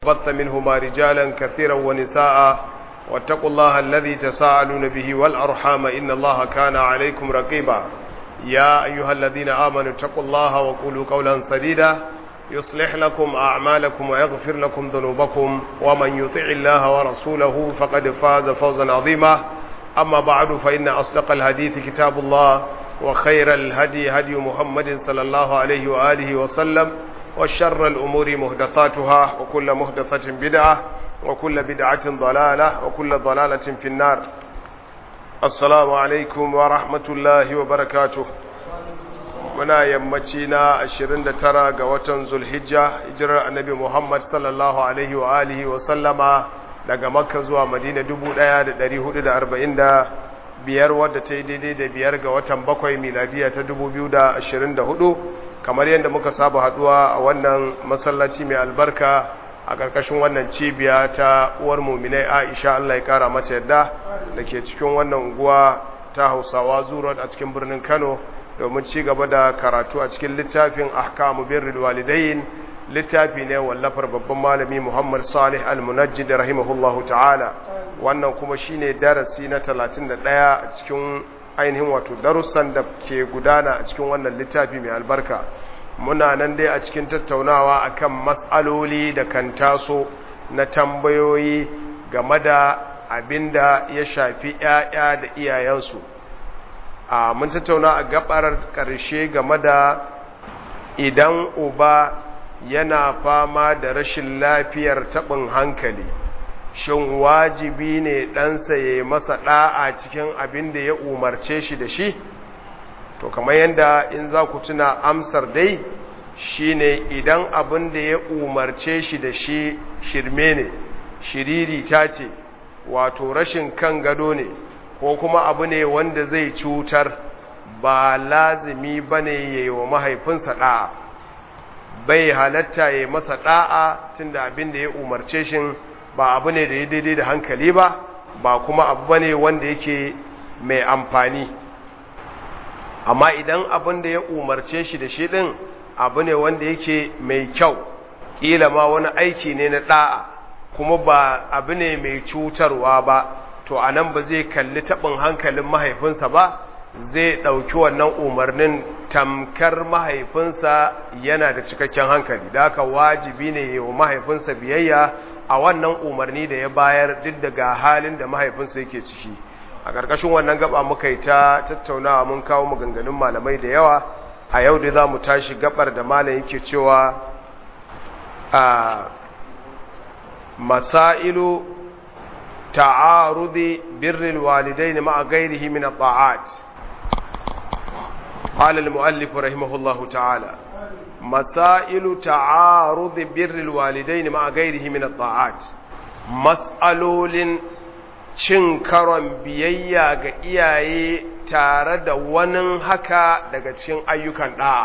بث منهما رجالا كثيرا ونساء واتقوا الله الذي تساءلون به والأرحام إن الله كان عليكم رقيبا يا أيها الذين آمنوا اتقوا الله وقولوا قولا سديدا يصلح لكم أعمالكم ويغفر لكم ذنوبكم ومن يطع الله ورسوله فقد فاز فوزا عظيما أما بعد فإن أصدق الحديث كتاب الله وخير الهدي هدي محمد صلى الله عليه وآله وسلم وشر الأمور مهدثاتها وكل مهدثة بدعة وكل بدعة ضلالة وكل ضلالة في النار السلام عليكم ورحمة الله وبركاته muna yammaci na 29 ga watan zulhijja hijirar annabi muhammad sallallahu alaihi wa alihi wa sallama daga makka zuwa madina 1445 wadda ta yi daidai da biyar ga watan bakwai miladiya ta 2024 kamar yadda muka saba haduwa a wannan masallaci mai albarka a ƙarƙashin wannan cibiya ta uwar muminai aisha allah ya kara mata yadda da ke cikin wannan unguwa ta hausawa zuwa a cikin birnin kano domin ci gaba da karatu a cikin littafin ahkamu birrul walidain littafi ne wallafar babban malami Muhammad Salih Al-Munajjid rahimahullahu ta'ala wannan kuma shine darasi na 31 a cikin ainihin wato darussan da ke gudana a cikin wannan littafi mai albarka muna nan dai a cikin tattaunawa akan mas'aloli da kan taso na tambayoyi game da abinda ya shafi 'ya'ya da iyayensu a mun tattauna a gabar ƙarshe game da idan uba yana fama da rashin lafiyar taɓin hankali shin wajibi ne ɗansa ya yi masa ɗa'a cikin abin da ya umarce shi da shi to kamar yadda in za ku tuna amsar dai shi ne idan abin da ya umarce shi da shi shirme ne shiriri ta ce wato rashin kan gado ne ko kuma abu ne wanda zai cutar ba lazimi ba ne ya yi wa mahaifinsa ɗa'a bai halatta ya masa ɗa'a tun da abin da ya umarce shi ba abu ne da ya daidai da hankali ba ba kuma abu ba ne wanda yake mai amfani amma idan abin da ya umarce shi da shi ɗin abu ne wanda yake mai kyau ƙila ma wani aiki ne na ɗa'a kuma ba abu ne mai cutarwa ba to a nan ba zai kalli taɓin hankalin mahaifinsa ba zai ɗauki wannan umarnin tamkar mahaifinsa yana da cikakken hankali da haka wajibi ne wa mahaifinsa biyayya a wannan umarni da ya bayar duk daga halin da mahaifinsa yake ciki a ƙarƙashin wannan gaba muka yi ta tattaunawa mun kawo maganganun malamai da yawa a yau da za mu tashi gabar da malam yake cewa a masailu تعارض بر الوالدين مع غيره من الطاعات قال المؤلف رحمه الله تعالى مسائل تعارض بر الوالدين مع غيره من الطاعات مسألول cin karon biyayya ga iyaye tare da wani haka daga cikin ayyukan ɗa'a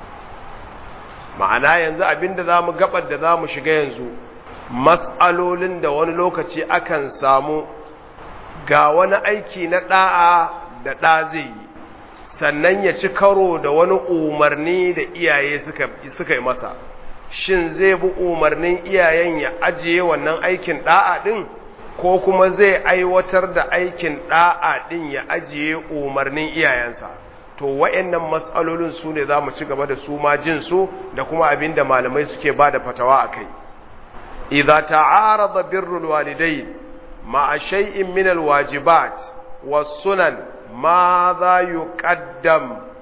ma'ana yanzu abinda za mu gabar da za mu shiga yanzu matsalolin da wani lokaci akan samu ga wani aiki na ɗa'a da ɗa zai yi sannan ya ci karo da wani umarni da iyaye suka yi masa shin zai bi umarnin iyayen ya ajiye wannan aikin ɗa'a ɗin ko kuma zai aiwatar da aikin ɗa'a ɗin ya ajiye umarnin iyayensa to wa'annan matsalolin su ne za mu ci gaba da su ma jinsu da kuma abin da malamai suke ba da fatawa a kai إذا تعارض بر الوالدين مع شيء من الواجبات والسنن ماذا يقدم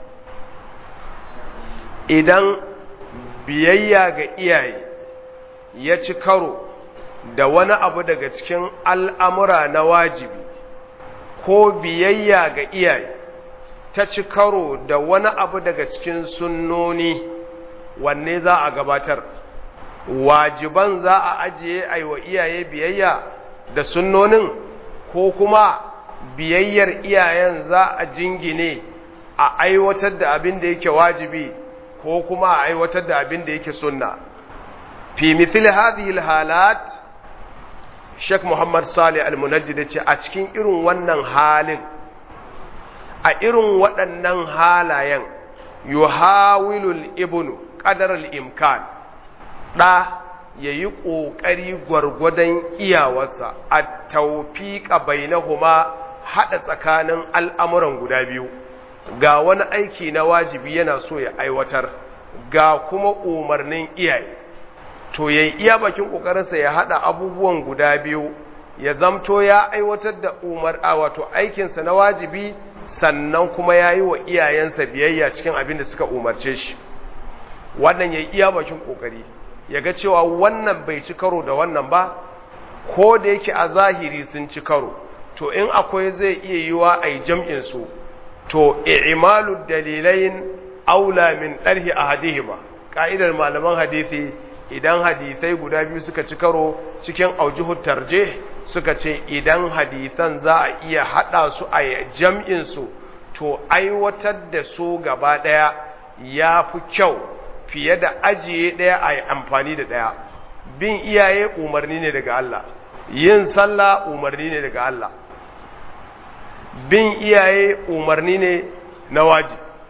idan biyayya ga iyaye ya ci karo da wani abu daga cikin al'amura na wajibi ko biyayya ga iyaye ta ci karo da wani abu daga cikin sunnoni wanne za a gabatar wajiban za a ajiye aiwa iyaye biyayya da sunnonin ko kuma biyayyar iyayen za a jingine a aiwatar da abin da yake wajibi ko kuma a aiwatar da abin da yake sunna fi mithil hadhihi alhalat Sheikh Muhammad Salih Al-Munajjid ce a cikin irin wannan halin a irin waɗannan halayen yuhawilul ibnu qadar al-imkan ɗa ya yi ƙoƙari gwargwadon iyawarsa a taufiƙa bainahuma haɗa tsakanin al'amuran guda biyu ga wani aiki na wajibi yana so ya aiwatar ga kuma umarnin iyaye to ya iya bakin ƙoƙarinsa ya haɗa abubuwan guda biyu ya zamto ya aiwatar da umar a wato aikinsa na wajibi sannan kuma ya yi wa iyayensa biyayya cikin abin da suka umarce shi wannan ya iya bakin ƙoƙari ya ga cewa wannan bai ci karo da wannan ba ko da yake a zahiri sun ci karo to in akwai zai iya yiwa a yi jam'insu to i'malu dalilain aula min ɗarhi a hadihima ƙa'idar malaman hadithi idan hadithai guda biyu suka ci karo cikin aujihun tarje suka ce idan hadithan za a iya haɗa su a jam'insu to aiwatar da su gaba ɗaya ya fi kyau fiye da ajiye ɗaya a yi amfani da ɗaya bin iyaye umarni ne daga Allah yin sallah umarni ne daga Allah bin iyaye umarni ne na waji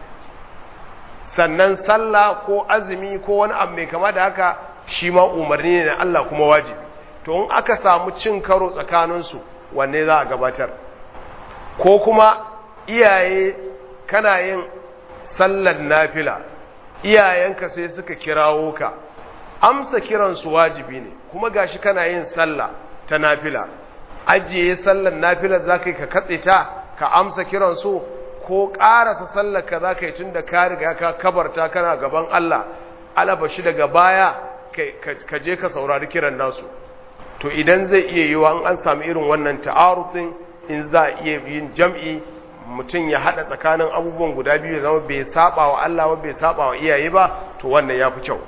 sannan sallah ko azumi ko wani abu mai kama da haka shi ma umarni ne na Allah kuma wajibi to in aka samu cin karo tsakaninsu wanne za a gabatar ko kuma iyaye kana yin sallar nafila iyayenka sai suka kirawo ka amsa kiransu wajibi ne kuma gashi kana yin sallah ta nafila ajiye sallar nafila za ka yi ka katse ta ka amsa kiransu ko ƙarasa sallar ka za ka yi tun da ka riga ka kabarta kana gaban Allah alaba shi daga baya ka je ka saurari kiran nasu to idan zai iya yiwa an sami irin wannan ta'arufin in za a iya yin jam'i mutum ya haɗa tsakanin abubuwan guda biyu ya zama bai saba wa Allah ba bai saba wa iyaye ba to wannan ya fi kyau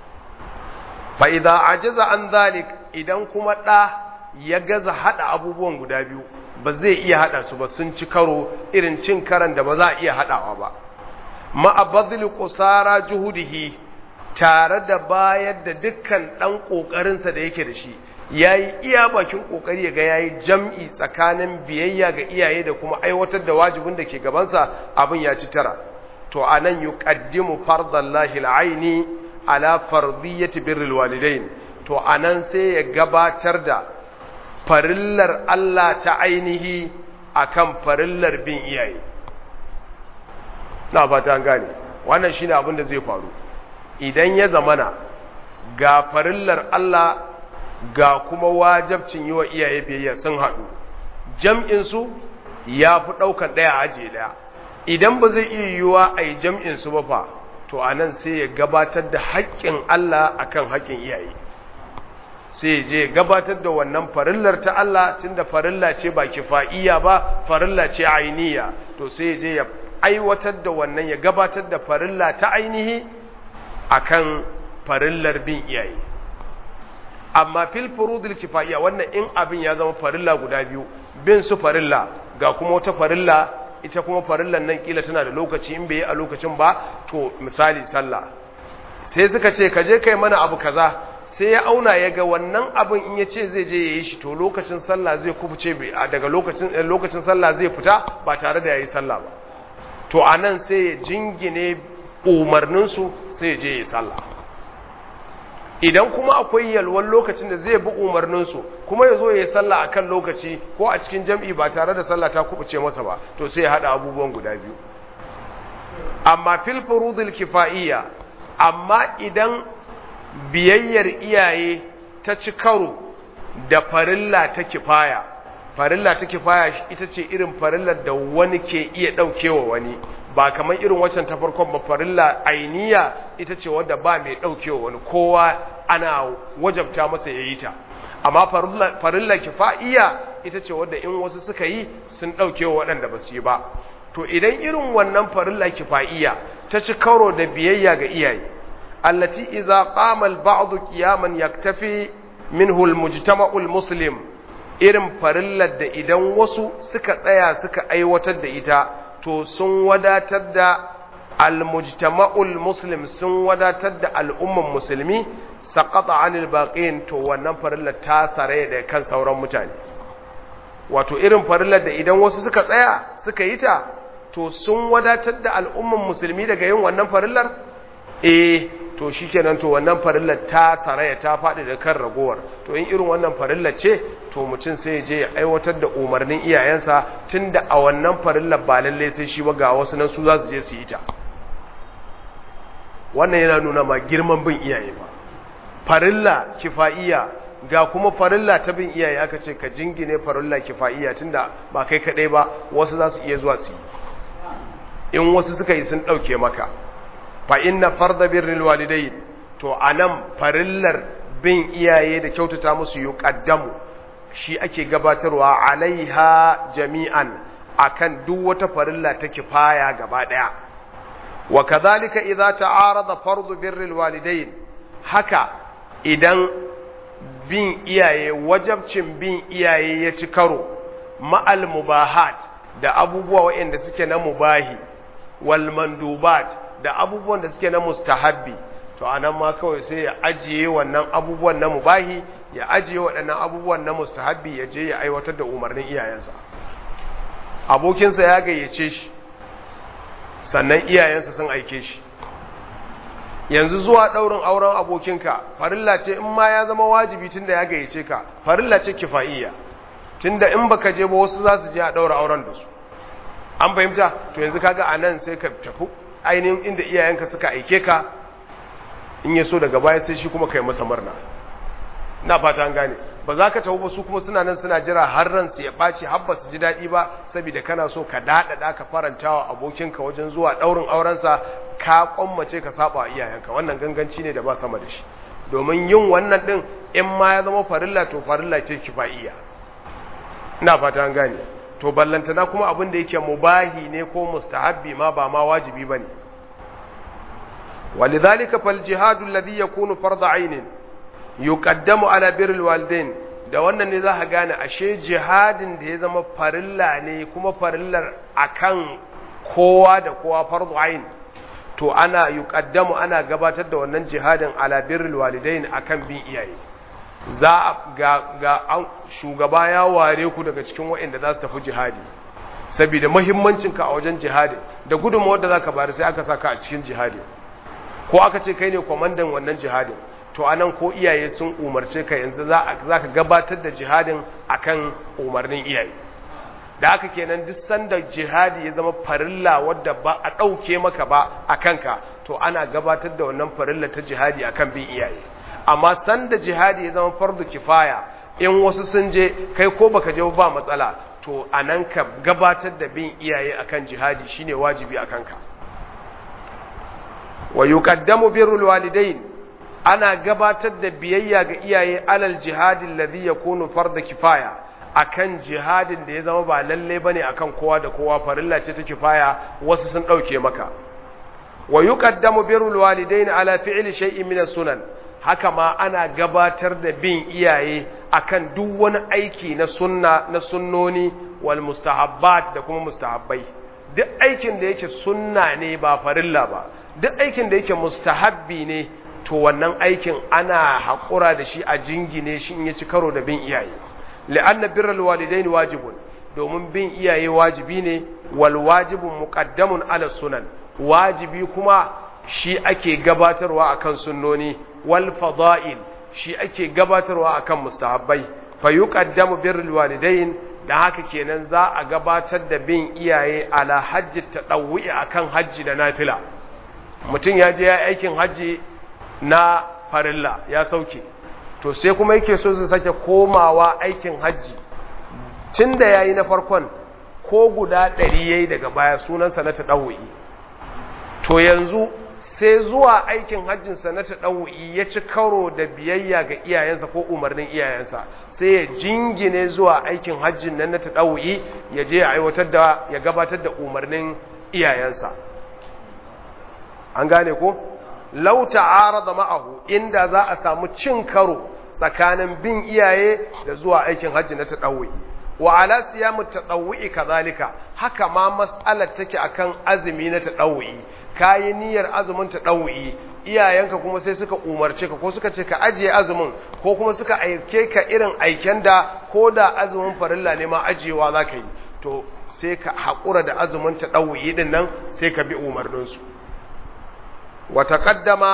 fa idza ajaza an zalik idan kuma ɗa ya gaza haɗa abubuwan guda biyu ba zai iya haɗa su ba sun ci karo irin cin karan da ba za a iya haɗawa ba ma'abadhil qusara juhudihi tare da bayar da dukkan ɗan ƙoƙarinsa da yake da shi ya yi iya bakin ƙoƙari ga ya yi jam'i tsakanin biyayya ga iyaye da kuma aiwatar da wajibin da ke gabansa abin ya ci tara to a nan yi ƙaddimu fardallahi la'aini ala fardiyyati birril walidain to a nan sai ya gabatar da farillar Allah ta ainihi akan farillar bin iyaye na fata an gane wannan shine abin da zai faru idan ya zamana ga farillar Allah ga kuma wajabcin yi wa iyaye biyayya sun haɗu jam'insu ya fi ɗaukar ɗaya ajiye ɗaya idan ba zai iya yiwuwa a yi jam'insu ba fa to a nan sai ya gabatar da haƙƙin Allah a kan haƙƙin iyaye sai je gabatar da wannan farillar ta Allah tun da farilla ce ba kifa'iya ba farilla ce ainiya to sai je ya aiwatar da wannan ya gabatar da farilla ta ainihi akan farillar bin iyaye amma fil furudil kifaiya wannan in abin ya zama farilla guda biyu bin su farilla ga kuma wata farilla ita kuma farillan nan kila tana da lokaci in bai yi a lokacin ba to misali sallah sai suka ce ka je kai mana abu kaza sai ya auna ya ga wannan abin in ya ce zai je ya yi shi to lokacin sallah zai kubuce daga lokacin lokacin sallah zai fita ba tare da ya yi sallah ba to anan sai ya jingine umarninsu sai ya je ya yi sallah idan kuma akwai yalwan lokacin da zai bi umarninsu kuma ya zo ya yi sallah a kan lokaci ko a cikin jam'i ba tare da sallah ta kubuce masa ba to sai ya haɗa abubuwan guda biyu amma fil furudul kifa'iyya amma idan biyayyar iyaye ta ci karo da farilla ta kifaya farilla ta kifaya ita ce irin farillar da wani ke iya ɗaukewa wani ba kamar irin waccan ta farkon ba farilla ainiya ita ce wadda ba mai ɗaukewa wani kowa ana wajabta masa ya yi ta amma farilla kifa'iya ita ce wadda in wasu suka yi sun ɗaukewa waɗanda ba su yi ba to idan irin wannan farilla kifa'iya ta ci karo da biyayya ga iyaye allati idza qama al-ba'd qiyaman yaktafi minhu al-mujtama'u al-muslim irin farillar da idan wasu suka tsaya suka aiwatar da ita to sun wadatar da al-mujtama'ul muslim sun wadatar da al'umman musulmi saqata 'anil baqin to wannan farillar ta tare da kan sauran mutane wato irin farillar da idan wasu suka tsaya suka yi ta to sun wadatar da al'umman musulmi daga yin wannan farillar eh to shikenan to wannan farillar ta tsaraya ta faɗi da kan ragowar to in irin wannan farillar ce to mutum sai je ya aiwatar da umarnin iyayensa tunda a wannan farillar ba lalle sai shi ba ga wasu nan su za su je su yi ta wannan yana nuna ma girman bin iyaye ba farilla kifaiya ga kuma farilla ta bin iyaye aka ce ka jingine farilla kifaiya tunda ba kai kadai ba wasu za su iya zuwa su yi in wasu suka yi sun dauke maka fa inna farda birril walidayn to anan farillar bin iyaye da kyautata musu yuqaddamu shi ake gabatarwa alaiha jami'an akan duk wata farilla ta kifaya gaba daya wa kadhalika idza ta'arada fardu birril walidayn haka idan bin iyaye wajabcin bin iyaye ya ci karo ma'al mubahat da abubuwa waɗanda suke na mubahi wal mandubat da abubuwan da suke na mustahabbi to anan ma kawai sai ya ajiye wannan abubuwan na mubahi ya ajiye waɗannan abubuwan na mustahabbi ya je ya aiwatar da umarnin iyayensa abokinsa ya gayyace shi sannan iyayensa sun aike shi yanzu zuwa ɗaurin auren abokinka farilla ce in ma ya zama wajibi tunda ya gayyace ka farilla ce kifa'iyya tunda in baka je ba wasu za su je a ɗaura auren da su an fahimta to yanzu kaga a nan sai ka tafi ainihin inda iyayenka suka aike ka in ya so daga baya sai shi kuma kai masa murna na fata an gane ba za ka tafi ba su kuma suna nan suna jira har ransu ya ɓaci har ba su ji daɗi ba saboda kana so ka daɗaɗa ka faranta wa abokinka wajen zuwa ɗaurin aurensa ka kwammace ka saba wa iyayenka wannan ganganci ne da ba sama da shi domin yin wannan ɗin in ma ya zama farilla to farilla ce kifa'iyya ina fata an gane to ballantana kuma abin da yake mubahi ne ko mustahabbi ma ba ma wajibi bane walidhalika fal jihadu alladhi yakunu farda ainin yuqaddamu ala birril walidain da wannan ne za ka gane ashe jihadin da ya zama farilla ne kuma farillar akan kowa da kowa fardu ain to ana yuqaddamu ana gabatar da wannan jihadin ala birril walidain akan bin iyaye za ga ga an shugaba ya ware ku daga cikin waɗanda za su tafi jihadi saboda muhimmancinka a wajen jihadi da gudunmawar da zaka bayar sai aka saka a cikin jihadi ko aka ce kai ne kwamandan wannan jihadin to anan ko iyaye sun umarce ka yanzu za ka gabatar da jihadin akan umarnin iyaye da haka kenan duk sanda jihadi ya zama farilla wadda ba a ɗauke maka ba a kanka to ana gabatar da wannan farilla ta jihadi akan bin iyaye amma sanda jihadi ya zama fardu kifaya in wasu sun je kai ko baka je ba matsala to anan ka gabatar da bin iyaye akan jihadi shine wajibi akan ka wa yuqaddamu birrul walidain ana gabatar da biyayya ga iyaye alal jihadin alladhi yakunu farda kifaya akan jihadin da ya zama ba lalle bane akan kowa da kowa farilla ce ta kifaya wasu sun dauke maka wa yuqaddamu birrul walidain ala fi'li shay'in min sunan haka ma ana gabatar da bin iyaye akan duk wani aiki na sunna na sunnoni wal mustahabbat da kuma mustahabbai duk aikin da yake sunna ne ba farilla ba duk aikin da yake mustahabbi ne to wannan aikin ana haƙura da shi a jingine shi in ya ci karo da bin iyaye la'anna birral walidain wajibun domin bin iyaye wajibi ne wal wajibun muqaddamun ala sunan wajibi kuma shi ake gabatarwa akan sunnoni wal fada'il shi ake gabatarwa akan mustahabbai fa yuqaddamu birrul walidain da haka kenan za a gabatar da bin iyaye ala hajji tadawwi akan hajji da nafila mutum ya je ya aikin hajji na farilla ya sauke to sai kuma yake so zai sake komawa aikin hajji tun da ya yi na farkon ko guda ɗari ya yi daga baya sunansa na taɗawu'i to yanzu sai zuwa aikin hajjinsa na taɗawu'i ya ci karo da biyayya ga iyayensa ko umarnin iyayensa sai ya jingine zuwa aikin hajjin nan na taɗawu'i ya je ya aiwatar da ya gabatar da umarnin iyayensa an gane ko? lau ta'arada ma'ahu inda za a samu cin karo tsakanin bin iyaye da zuwa aikin hajji na tadawwi wa ala siyamu tadawwi kazalika haka ma mas'alar take akan azumi na tadawwi kayi niyyar azumin tadawwi iyayenka kuma sai suka umarce ka ko suka ce ka ajiye azumin ko kuma suka aike ka irin aiken da ko da azumin farilla ne ma ajiyewa za ka yi to sai ka haƙura da azumin tadawwi din nan sai ka bi umarninsu وتقدم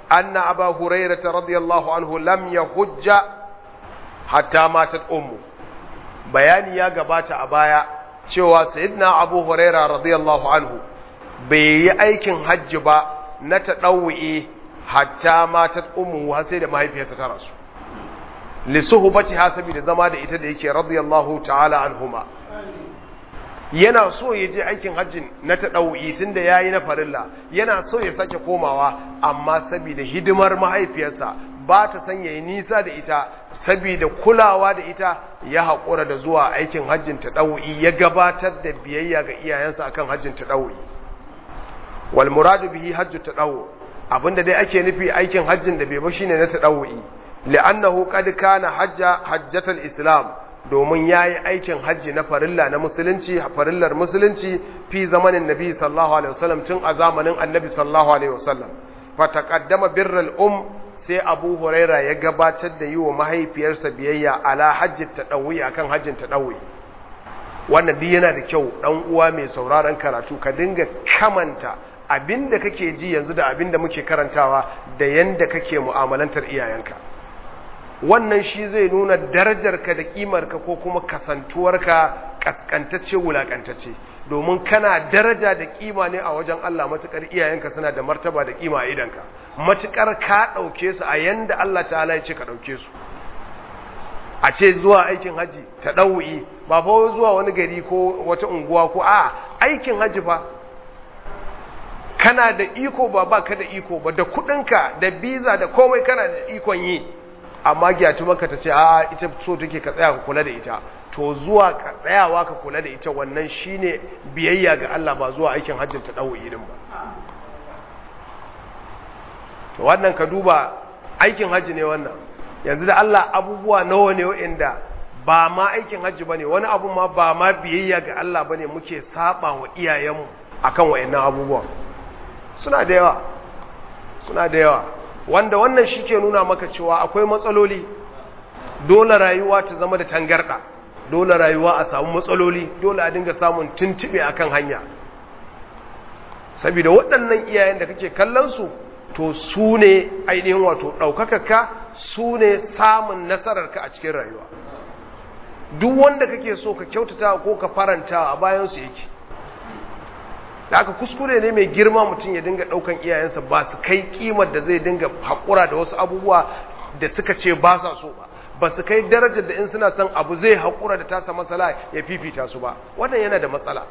anna aba hurairah radiyallahu anhu lam yahujja hatta matat ummu bayani ya gabata a baya cewa sayyidina abu huraira radiyallahu anhu bai yi aikin hajji ba na taɗawu'i hatta matat ummu har sai da mahaifiyarsa ta rasu li suhbati hasabi da zama da ita da yake radiyallahu ta'ala anhuma yana so ya je aikin hajjin na taɗawu'i tunda yayi na farilla yana so ya sake komawa amma saboda hidimar mahaifiyarsa ba ta san yayi nisa da ita saboda kulawa da ita ya haƙura da zuwa aikin hajjin taɗawu'i ya gabatar da biyayya ga iyayensa akan hajjin taɗawu'i wal muradu bihi hajju taɗawu abinda dai ake nufi aikin hajjin da bai ba shine na taɗawu'i li'annahu qad kana hajja hajjatal islam domin yayi aikin hajji na farilla na musulunci farillar musulunci fi zamanin nabi sallallahu alaihi wasallam tun a zamanin annabi sallallahu alaihi wasallam fa taqaddama birral um sai abu huraira ya gabatar da yi wa mahaifiyarsa biyayya ala hajjin taɗawuyi a kan hajjin taɗawuyi wannan duk yana da kyau ɗan uwa mai sauraron karatu ka dinga kamanta abinda kake ji yanzu da abinda muke karantawa da yanda kake mu'amalantar iyayenka wannan shi zai nuna darajarka da ƙimarka ko kuma kasantuwarka kaskantacce wulakantacce domin kana daraja da kima ne a wajen Allah matukar iyayenka suna da martaba da kima a idanka matukar ka dauke su a yanda Allah ta'ala ya ce ka dauke su a ce zuwa aikin haji ta dau'i ba fa zuwa wani gari ko wata unguwa ko a aikin haji fa kana da iko ba ba ka da iko ba da kudinka da biza da komai kana da ikon yi amma gyatu maka ta ce a ita so take ka tsaya ka kula da ita to zuwa ka tsayawa ka kula da ita wannan shine biyayya ga Allah ba zuwa aikin hajjin ta dawo irin ba to wannan ka duba aikin hajji ne wannan yanzu da Allah abubuwa nawa ne wa'anda ba ma aikin hajji bane wani abu ma ba ma biyayya ga Allah bane muke saba wa iyayenmu akan wayannan abubuwan suna da yawa suna da yawa wanda wannan shi ke nuna maka cewa akwai matsaloli dole rayuwa ta zama da tangarɗa dole rayuwa a samu matsaloli dole a dinga samun tuntube akan hanya saboda waɗannan iyayen da kake kallon su to su ne ainihin wato ɗaukakaka su ne samun nasararka a cikin rayuwa duk wanda kake so ka kyautata ko ka faranta a bayansu yake da aka kuskure ne mai girma mutum ya dinga daukan iyayensa ba su kai kimar da zai dinga haƙura da wasu abubuwa da suka ce ba sa so ba ba su kai darajar da in suna son abu zai haƙura da tasa matsala ya fifita su ba wannan yana da matsala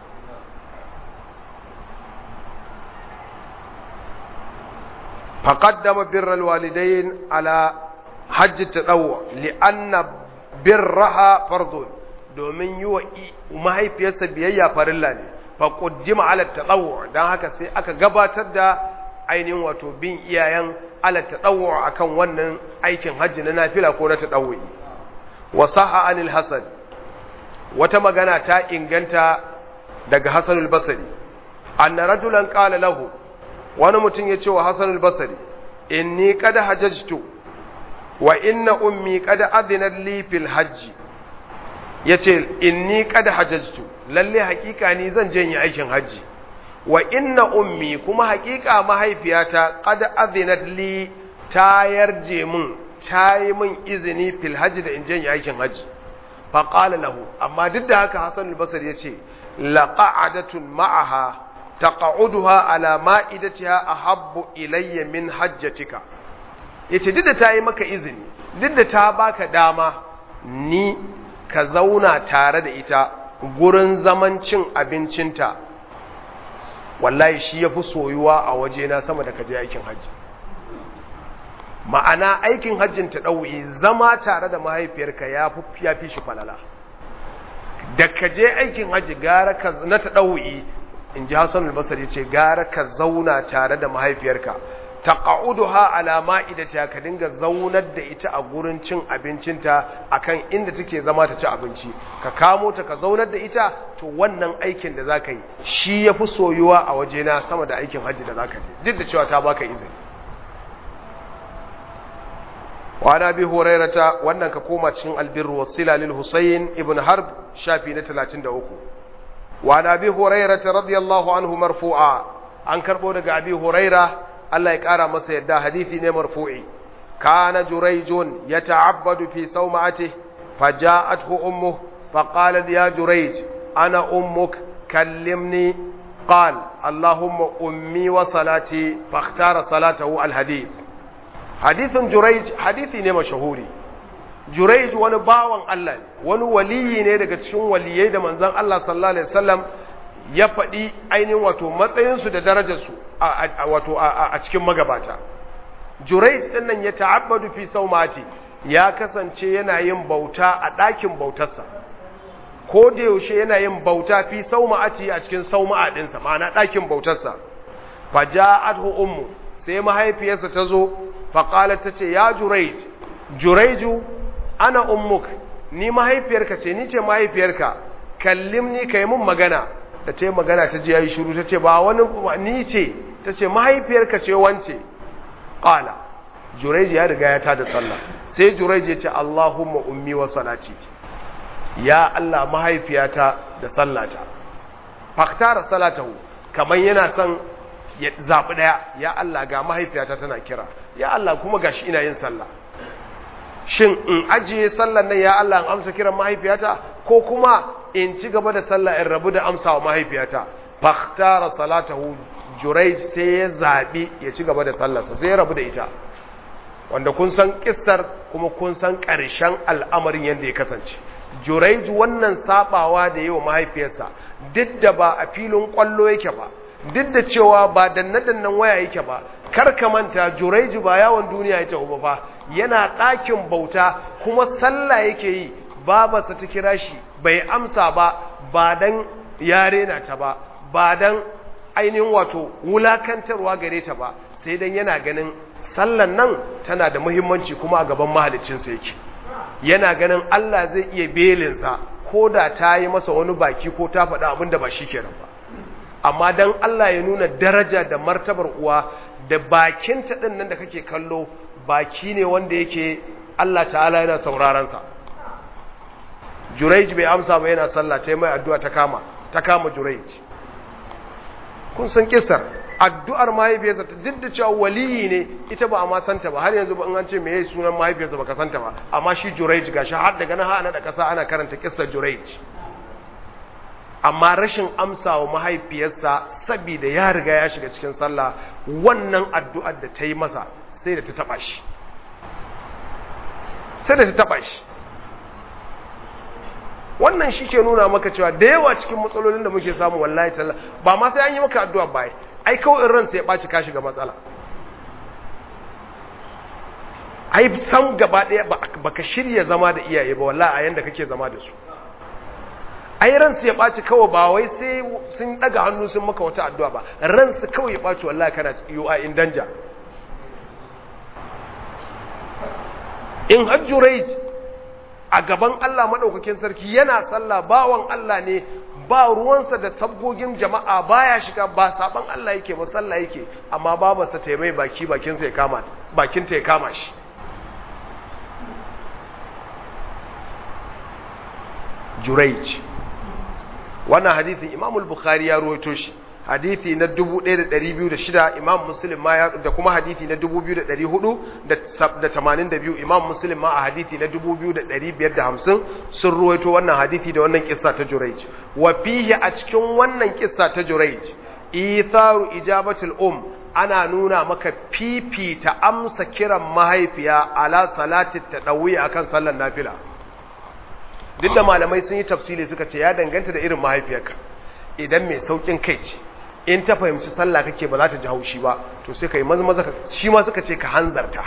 فقدم بر الوالدين على حج التطوع لأن برها فرض domin yi wa mahaifiyarsa biyayya farilla ne faƙuddima ala taɗawo don haka sai aka gabatar da ainihin wato bin iyayen ala taɗawo a kan wannan aikin hajji na nafila ko na taɗawoyi wasaha anil hasan wata magana ta inganta daga hasanul basari anna rajulan qala lahu wani mutum ya ce wa hasanul basari inni qad hajajtu wa inna ummi qad adinat li fil hajji yace inni qad hajajtu lalle hakika ni zan je yi aikin haji wa inna ummi kuma hakika mahaifiyata qad adinat li ta yarje min ta yi min izini fil hajji da in je yi aikin haji fa qala lahu amma duk da haka hasan al-basri yace laqa'adatun ma'aha taqa'uduha ala ma'idatiha ahabbu ilayya min hajjatika yace duk da ta yi maka izini duk da ta baka dama ni ka zauna tare da ita gurin zaman cin abincinta wallahi shi ya fi soyuwa a wajena sama da kaje aikin hajji ma'ana aikin hajjin ta ɗau'i zama tare da mahaifiyarka ya fi shi falala da kaje aikin hajji gara ka na ta ɗau'i in ji hassan albasari ce gara ka zauna tare da mahaifiyarka taqa'uduha ala ma'idata ka dinga zaunar da ita a gurin cin abincinta akan inda take zama ta ci abinci ka kamo ta ka zaunar da ita to wannan aikin da zaka yi shi yafi soyuwa a wajena sama da aikin haji da zaka yi duk da cewa ta baka izini wa ana bi hurairata wannan ka koma cikin albirru wasila lil husayn ibn harb shafi na 33 wa ana bi hurairata radiyallahu anhu marfu'a an karbo daga abi huraira Allah ya kara masa yadda hadisi ne marfu'i kana jurayjun yata'abbadu fi sawma'atihi faja'athu ummuhu faqalat ya jurayj ana ummuk kallimni قال اللهم أمي وصلاتي فاختار صلاته الحديث حديث جريج حديثي ne mashahuri Jurayj wani bawan Allah ne wani waliyi ne daga cikin waliyai da manzon Allah sallallahu alaihi wasallam ya faɗi ainihin wato matsayinsu da darajarsu wato a cikin magabata Jurayj din nan ya ta'abbadu fi saumati ya kasance yana yin bauta a ɗakin bautarsa ko da yaushe yana yin bauta fi sauma'ati a cikin sauma'a ɗinsa ma'ana ɗakin bautarsa fa ja'athu ummu sai mahaifiyarsa ta zo fa qalat ta ce ya Jurayj Jurayju ana ummuk ni mahaifiyarka ce ni ce mahaifiyarka kallimni kai mun magana da ce magana ta ji yayi shiru ta ce ba wani ni ce ta ce mahaifiyarka ce wance qala Jurayj ya riga ya tada sallah sai Jurayj ya ce Allahumma ummi wa salati ya Allah mahaifiyata da sallata faktara salatahu kamar yana son ya zaɓi ɗaya ya Allah ga mahaifiyata tana kira ya Allah kuma gashi ina yin sallah shin in ajiye sallan nan ya Allah in amsa kiran mahaifiyata ko kuma in ci gaba da sallah in rabu da amsa wa mahaifiyata faktara salatahu jurai sai ya zaɓi ya ci gaba da sallarsa sai ya rabu da ita wanda kun san kissar kuma kun san ƙarshen al'amarin yadda ya kasance Juraiju wannan sabawa da yi wa mahaifiyarsa duk da ba a filin kwallo yake ba duk da cewa ba danne-dannen waya yake ba kar ka manta Juraiju ba yawon duniya ya tafi ba yana ɗakin bauta kuma sallah yake yi babarsa ta kira shi bai amsa ba ba dan yare na ta ba ba dan ainihin wato wulakantarwa gare ta ba sai dan yana ganin sallan nan tana da muhimmanci kuma a gaban mahaliccinsa yake yana ganin Allah zai iya belinsa ko da ta yi masa wani baki ko ta faɗa abin da ba shi kenan ba amma don Allah ya nuna daraja da martabar uwa da bakinta ɗin nan da kake kallo baki ne wanda yake Allah ta'ala yana saurarensa Juraij bai amsa ba yana sallah ta mai addu'a ta kama ta kama Juraij kun san kisar addu'ar mahaifiyarsa ta duk da cewa waliyi ne ita ba a ma santa ba har yanzu ba in an ce me yayi sunan mahaifiyarsa baka santa ba amma shi Juraij gashi har daga nan ana da kasa ana karanta kissar Juraij amma rashin amsa wa mahaifiyarsa saboda ya riga ya shiga cikin sallah wannan addu'ar da ta yi masa sai da ta taba shi sai da ta taba shi wannan shi ke nuna maka cewa da yawa cikin matsalolin da muke samu wallahi talla ba ma sai an yi maka addu'a ba ai kawai in ransa ya ɓaci ka shiga matsala ai sam gaba ɗaya ba ka shirya zama da iyaye ba wallahi a yanda kake zama da su ai ransa ya ɓaci kawai ba wai sai sun ɗaga hannu sun maka wata addu'a ba ransa kawai ya ɓaci wallahi kana you are in danger in hajjurai a gaban Allah maɗaukakin sarki yana sallah bawan Allah ne ba ruwansa da sabgogin jama'a baya shiga ba saban Allah yake ba sallah yake amma babarsa ta mai baki bakinsa ya kama bakinta ya kama shi Jurayj wannan hadisin Imam al-Bukhari ya rawaito shi hadisi na 1206 Imam Muslim ma ya da kuma hadisi na 2482 Imam Muslim ma a hadisi na 2550 sun ruwaito wannan hadisi da wannan kissa ta Jurayj wa fihi a cikin wannan kissa ta Jurayj itharu ijabatul um ana nuna maka fifita amsa kiran mahaifiya ala salati tadawi akan sallar nafila duk da malamai sun yi tafsiri suka ce ya danganta da irin mahaifiyarka idan mai saukin kai ce in ta fahimci sallah kake ba za ta ji haushi ba to sai ka yi maza shi ma suka ce ka hanzarta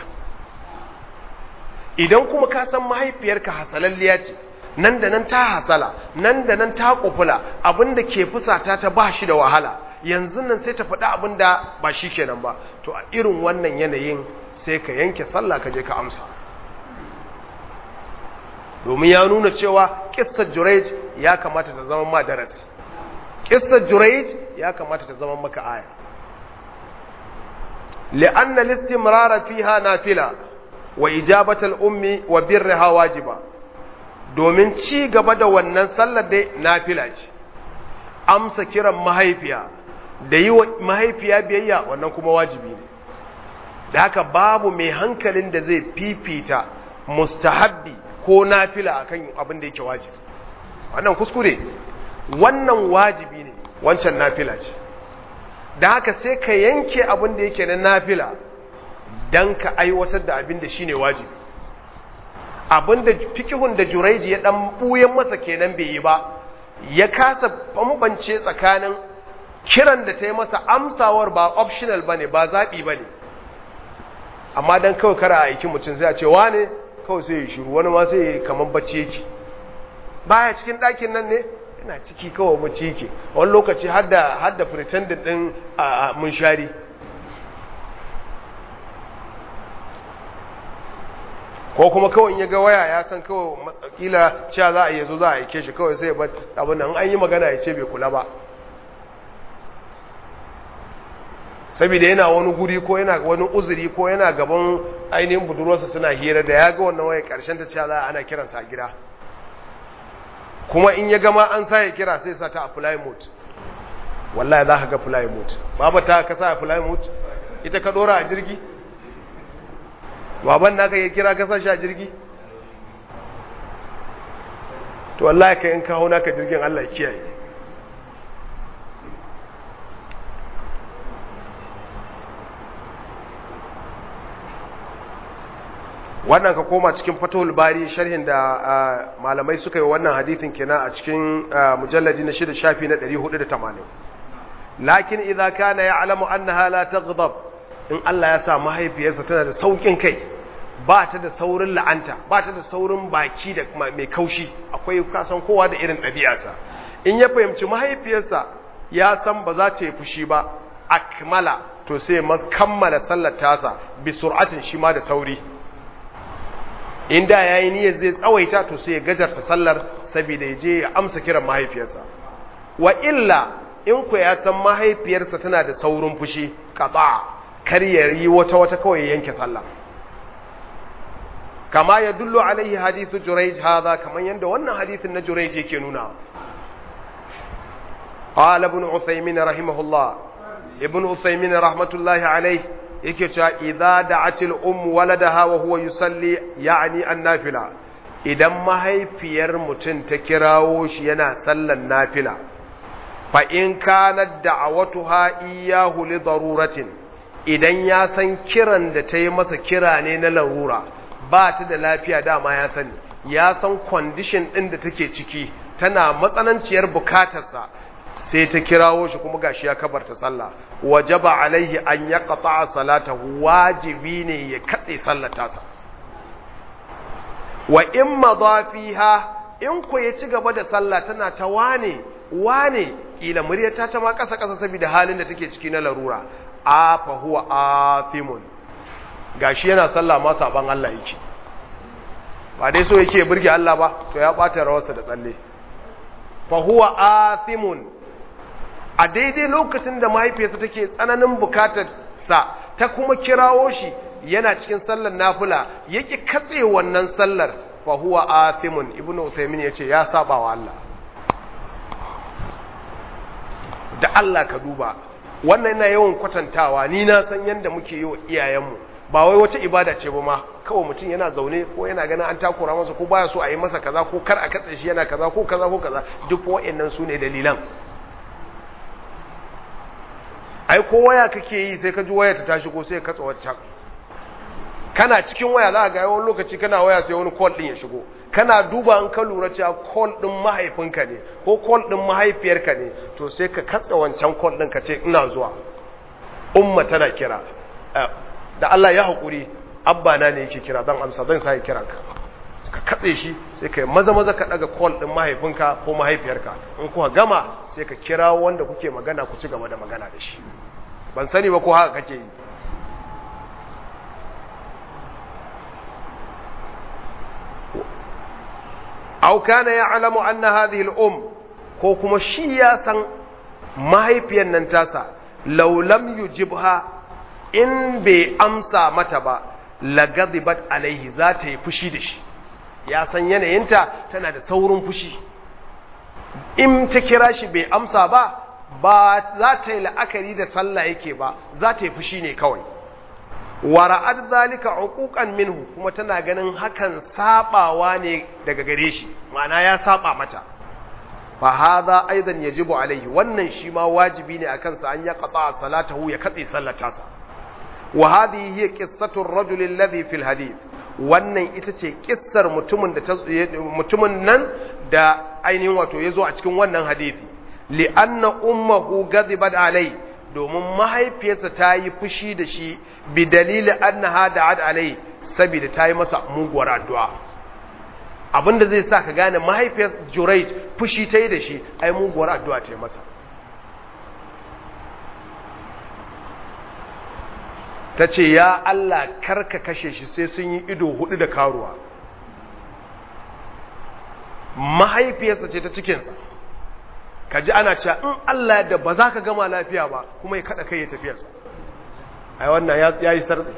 idan kuma ka san mahaifiyarka hasalalliya ce nan da nan ta hasala nan da nan ta kufula abinda ke fusata ta ba shi da wahala yanzu nan sai ta faɗi abinda ba shi kenan ba to a irin wannan yanayin sai ka yanke sallah ka je ka amsa domin ya nuna cewa kissar Jurayj ya kamata ta zama ma darasi kissar Jurayj ya kamata ta zama maka aya li'anna al-istimrara fiha nafila wa ijabata al-ummi wa birriha wajiba domin ci gaba da wannan sallar dai nafila ce amsa kiran mahaifiya da yi wa mahaifiya biyayya wannan kuma wajibi ne da haka babu mai hankalin da zai fifita mustahabbi ko nafila akan abin da yake wajibi wannan kuskure wannan wajibi ne wancan nafila ce da haka sai ka yanke abin da yake na nafila don ka aiwatar da abin da shine wajibi abin da fikihun da juraiji ya dan buyen masa kenan bai yi ba ya kasa bambance tsakanin kiran da ta yi masa amsawar ba optional bane ba zaɓi bane amma dan kawai kara aiki mutum zai ce wane kawai sai ya shiru wani ma sai ya kamar bacci yake baya cikin ɗakin nan ne yana ciki kawai bacci yake wani lokaci har da pretendant ɗin a munshari ko kuma kawai ya ga waya ya san kawai matsakila cewa za a yi zo za a aike shi kawai sai ya bar abin nan an yi magana ya ce bai kula ba saboda yana wani guri ko yana wani uzuri ko yana gaban ainihin budurwarsa suna hira da ya ga wannan waya karshen ta cewa za a ana kiransa a gida kuma in ya gama an sa ya kira sai sa ta a fly mode wallahi za ka ga fly mode baba ta ka sa a fly mode ita ka dora a jirgi baban naka ya kira ka sa shi a jirgi to wallahi ka in kawo naka jirgin Allah ya kiyaye wannan ka koma cikin fatahul bari sharhin da malamai suka yi wannan hadithin kenan a cikin mujalladi na shida shafi na 480 lakin idza kana ya'lamu annaha la taghdab in Allah ya sa mahaifiyarsa tana da saukin kai ba ta da saurin la'anta ba ta da saurin baki da mai kaushi akwai kasan kowa da irin ɗabi'arsa in ya fahimci mahaifiyarsa ya san ba za ta yi fushi ba akmala to sai kammala sallar tasa bi sur'atin shi ma da sauri inda ya yi niyyar zai tsawaita to sai ya gajarta sallar saboda ya je ya amsa kiran mahaifiyarsa wa illa in ku ya san mahaifiyarsa tana da saurin fushi kaza kar ya yi wata wata kawai ya yanke sallah kama ya dullo alaihi hadithu jurayj hadha kaman yanda wannan hadithin na jurayj yake nuna qala ibn usaymin rahimahullah ibn usaymin rahmatullahi alaihi yake cewa idza da'atil um waladaha wa huwa yusalli ya'ni an-nafila idan mahaifiyar mutum ta kirawo shi yana sallan nafila fa in kanat da'awatuha iyyahu li daruratin idan ya san kiran da ta yi masa kira ne na larura ba ta da lafiya dama ya sani ya san condition din da take ciki tana matsananciyar bukatarsa sai ta kirawo shi kuma gashi ya kabarta sallah wajaba alaihi an ya qata'a salatahu wajibi ne ya katse sallar tasa wa in madafiha in ku ya ci gaba da sallah tana ta wane wane kila muryata ta ma kasa kasa saboda halin da take ciki na larura a fa huwa athimun gashi yana sallah ma saban Allah yake ba dai so yake burge Allah ba to ya bata rawarsa da tsalle fa huwa athimun a daidai lokacin da mahaifiyarsa take tsananin bukatar sa ta kuma kirawo shi yana cikin sallar nafila yake katse wannan sallar fa huwa athimun ibnu usaymin yace ya saba wa Allah da Allah ka duba wannan yana yawan kwatantawa ni na san yanda muke yi wa iyayenmu ba wai wata ibada ce ba ma kawai mutum yana zaune ko yana ganin an takura masa ko baya so a yi masa kaza ko kar a katse shi yana kaza ko kaza ko kaza duk wa'annan su ne dalilan ai ko waya kake yi sai ka ji waya ta tashi ko sai ka katsa wacce kana cikin waya za ka ga yawan lokaci kana waya sai wani call din ya shigo kana duba an ka lura cewa call din mahaifinka ne ko call din mahaifiyarka ne to sai ka katsa wancan call din ka ce ina zuwa umma tana kira da Allah ya haƙuri abba na ne yake kira don amsa zan sa kira ka ka katse shi sai ka maza maza ka daga call din mahaifinka ko mahaifiyarka in kuka gama sai ka kira wanda kuke magana ku ci gaba da magana da shi ban sani ba ko haka kake yi aw kana ya'lamu anna hadhihi al-um ko kuma shi ya san mahaifiyar nan tasa law lam yujibha in bai amsa mata ba lagadibat alaihi za ta yi fushi da shi ya san yanayinta tana da saurin fushi in ta kira shi bai amsa ba ba za ta yi la'akari da sallah yake ba za ta yi fushi ne kawai wa ra'ad zalika uquqan minhu kuma tana ganin hakan sabawa ne daga gare shi ma'ana ya saba mata fa hadha aidan yajibu alaihi wannan shi ma wajibi ne akan sa an ya qata salatahu ya katse sallata sa wa hadhihi hiya qissatu ar-rajul alladhi fil hadith wannan ita ce kissar mutumin da mutumin nan da ainihin wato yazo a cikin wannan hadisi li anna ummuhu ghadibat alai domin mahaifiyarsa ta yi fushi da shi bi dalili annaha da'at alai saboda ta yi masa muguwar addu'a abinda zai sa ka gane mahaifiyar Jurayj fushi ta yi da shi ai muguwar addu'a ta yi masa ta ce ya Allah karka kashe shi sai sun yi ido hudu da karuwa mahaifiyarsa ce ta cikinsa ka ji ana cewa in Allah da ba za ka gama lafiya ba kuma ya kada kai ya tafiyarsa ai wannan ya yi sartsi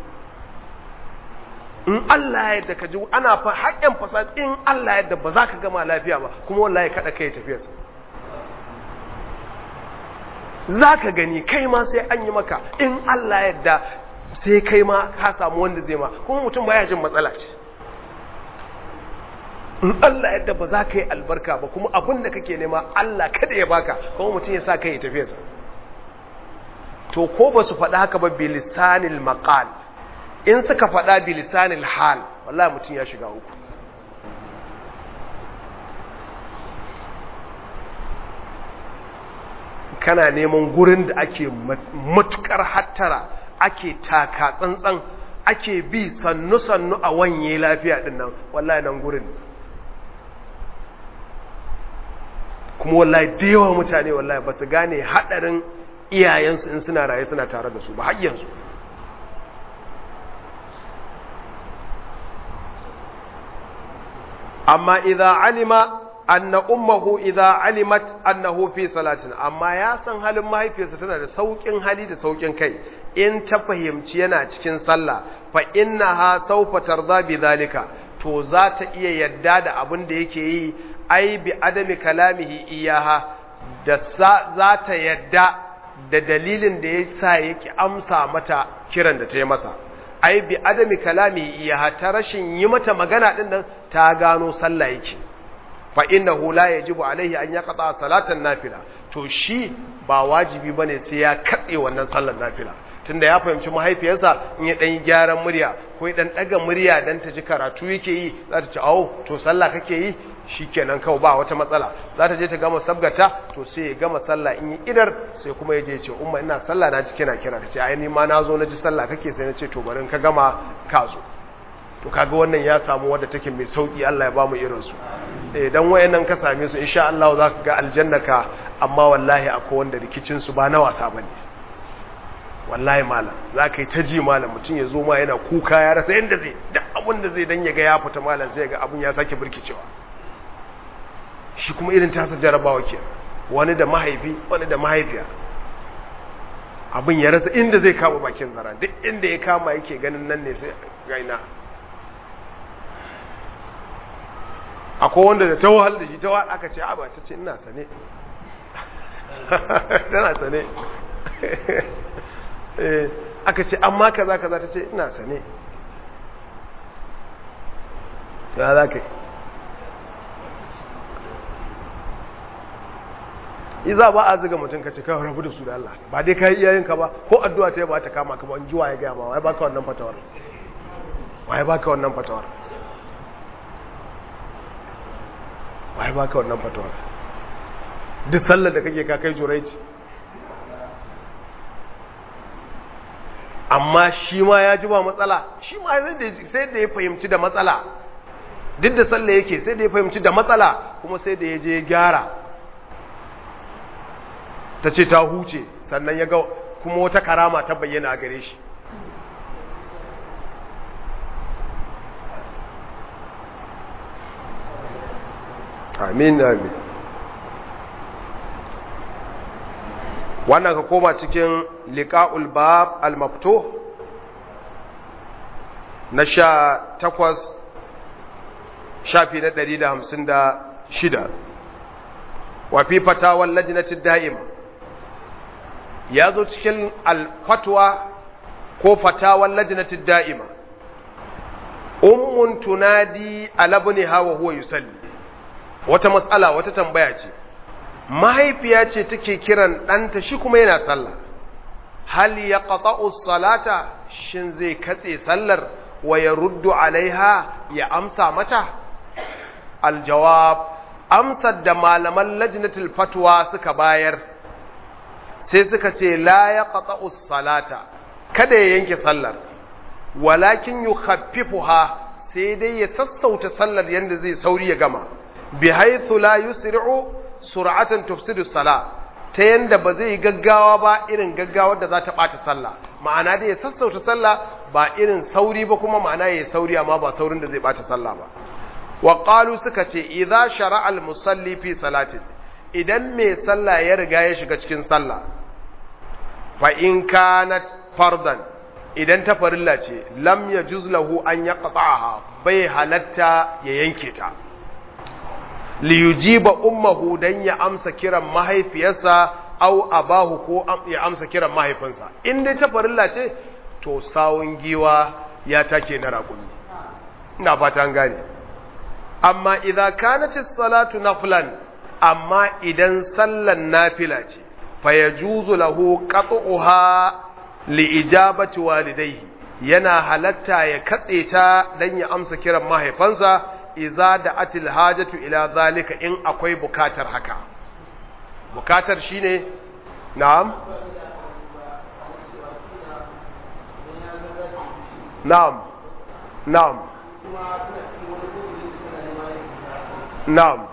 in Allah ya da ka ji ana fa haƙƙin fasad in Allah ya da ba za ka gama lafiya ba kuma wallahi kada kai ya tafiyarsa za ka gani kai ma sai an yi maka in Allah yadda sai kai ma ka samu wanda zai ma kuma mutum baya jin matsala ce in Allah yadda ba za ka yi albarka ba kuma abin da kake nema Allah kada ya baka kuma mutum ya sa kai ya tafiya sa to ko ba su faɗa haka ba bilisanil maqal in suka faɗa bilisanil hal wallahi mutum ya shiga uku kana neman gurin da ake matukar hattara ake taka tsantsan ake bi sannu-sannu a wanye lafiya din nan wallahi nan gurin kuma wallahi da yawa mutane wallahi ba su gane hadarin iyayensu in suna raye suna tare da su ba har yanzu amma idza alima anna ummuhu idza alimat annahu fi salatin amma ya san halin mahaifiyarsa tana da saukin hali da saukin kai in ta fahimci yana cikin sallah fa innaha sawfa tarda bi zalika to za ta iya yadda da abin da yake yi ai bi adami kalamihi iyaha da za ta yadda da dalilin da yasa yake amsa mata kiran da ta yi masa ai bi adami kalamihi iyaha ta rashin yi mata magana din nan ta gano sallah yake fa innahu la yajibu alaihi an yaqta salatan nafila to shi ba wajibi bane sai ya katse wannan sallar nafila tunda ya fahimci mahaifiyarsa in ya dan gyaran murya ko ya dan daga murya dan ta ji karatu yake yi za ta ce awo to sallah kake yi shikenan kawai ba wata matsala za ta je ta gama sabgata to sai ya gama sallah in yi idar sai kuma ya je ce umma ina sallah na ji kina kira ta ce ai ni ma na zo na ji sallah kake sai na ce to bari ka gama ka zo to kaga wannan ya samu wadda take mai sauki Allah ya ba mu irin su eh dan wayannan ka same su insha Allah za ka ga aljannaka amma wallahi akwai wanda rikicin su ba na wasa bane wallahi malam za ka yi ta ji malam mutum ya zo ma yana kuka ya rasa yadda zai da abin da zai dan ya ga ya fita malam sai ga abin ya sake birkicewa shi kuma irin tasa jarabawa ke wani da mahaifi wani da mahaifiya abin ya rasa inda zai kama bakin zara duk inda ya kama yake ganin nan ne sai gaina akwai wanda da ta wahal da shi ta wahal aka ce a ba ta ce ina sane tana sane aka ce amma kaza kaza ta ce ina sane ya za ka yi iza ba a ziga mutum ka ce kawai rabu da su da Allah ba dai ka yi iyayenka ba ko addu'a ta yi ba ta kama ka ba in ji waye gaya ma waye baka wannan fatawar waye baka wannan fatawar waye baka wannan fatawar duk sallar da kake ka kai juraici amma shi ma ya ji ba matsala shi ma sai da ya fahimci da matsala duk da sallah yake sai da ya fahimci da matsala kuma sai da ya je gyara ta ce ta huce sannan ya ga kuma wata karama ta bayyana a gare shi amin amin wannan ka koma cikin liƙa'ul bab al-maftuh na sha takwas shafi na ɗari da hamsin da shida wafi fatawar lajinatin da'ima ya zo cikin alfatwa ko fatawar lajnatid da'ima ummun tunadi ala ibniha wa huwa yusalli wata matsala wata tambaya ce mahaifiya ce take kiran ɗanta shi kuma yana sallah hal ya salata shin zai katse sallar wa ya ruddu alaiha ya amsa mata aljawab amsar da malaman lajnatul fatwa suka bayar sai suka ce la ya salata kada ya yanke sallar walakin yukhaffifuha sai dai ya sassauta sallar yanda zai sauri ya gama bi haythu la yusri'u sur'atan tufsidu sala ta yanda ba zai gaggawa ba irin gaggawar da za ta ɓata sallah ma'ana da ya sassauta sallah ba irin sauri ba kuma ma'ana ya sauri amma ba saurin da zai ɓata sallah ba wa qalu suka ce idza shara'a al-musalli fi salatin idan mai sallah ya riga ya shiga cikin sallah fa in kanat fardan idan ta farilla ce lam yajuz lahu an yaqta'aha bai halatta ya yanke ta liyujiba ummahu dan ya amsa kiran mahaifiyarsa au abahu ko ya amsa kiran mahaifinsa in dai ta farilla ce to sawun giwa ya take na raƙumi ina fata an gane amma idza kanat as-salatu naflan amma idan sallan nafila ce fa yajuzu lahu qat'uha li ijabati walidayhi yana halatta ya katse ta dan ya amsa kiran mahaifansa iza da atil hajatu ila zalika in akwai bukatar haka bukatar shine na'am na'am na'am na'am